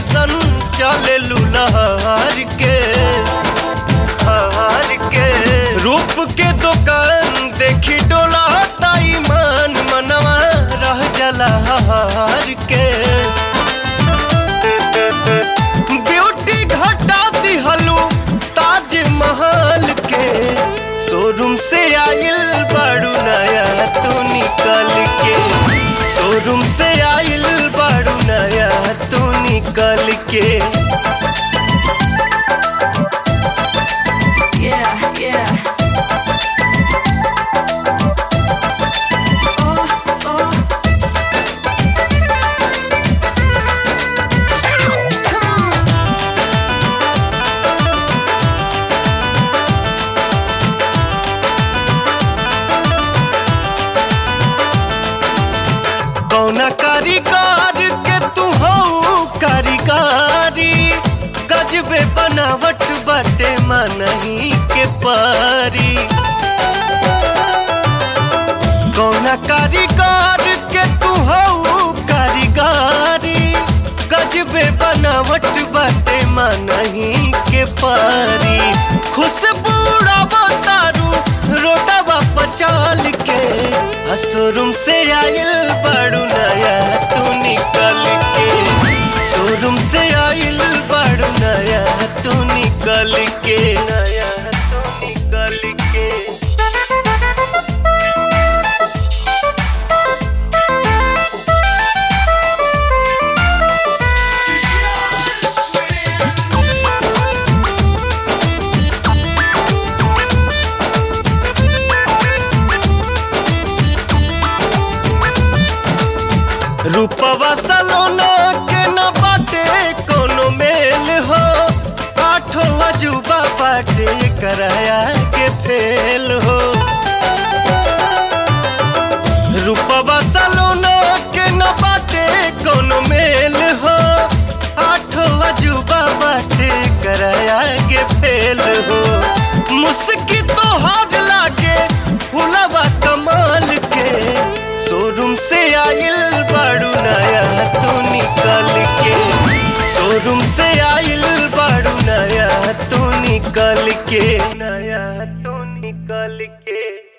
जैसन चले लुलहर के हार के रूप के दुकान देखी डोला ताई मान मनवा रह जला हार के ब्यूटी घटा दिहलू ताज महल के शोरूम से आइल बाड़ू नया तू निकल के शोरूम से आइल बाड़ू नया तू निकल के Yeah, yeah. Oh, oh. Come on. कौना कारीगर के तू हो कारीगारी गजबे बनावट बाटे मनही के पारी कौना कारीगर के तू हो कारीगारी गजबे बनावट बाटे मनही के पारी खुशबू तारू रोटवा पचाल के शोरूम से आइल बड़ू नया तू निकल के शोरूम से आइल बड़ू नया तू निकल के नया तू निकल के रूपवा सलोना के न बाटे कोनो मेल हो आठो अजूबा बाटे कराया के फेल हो रूपवा सलोना के न बाटे कोनो मेल हो आठो अजूबा बाटे कराया के फेल हो मुस्की तो हाथ लागे फुलवा कमाल के शोरूम से आइल बाड़ू नया तू निकल के शोरूम से आइल बाड़ू नया तू निकल के नया तू निकल के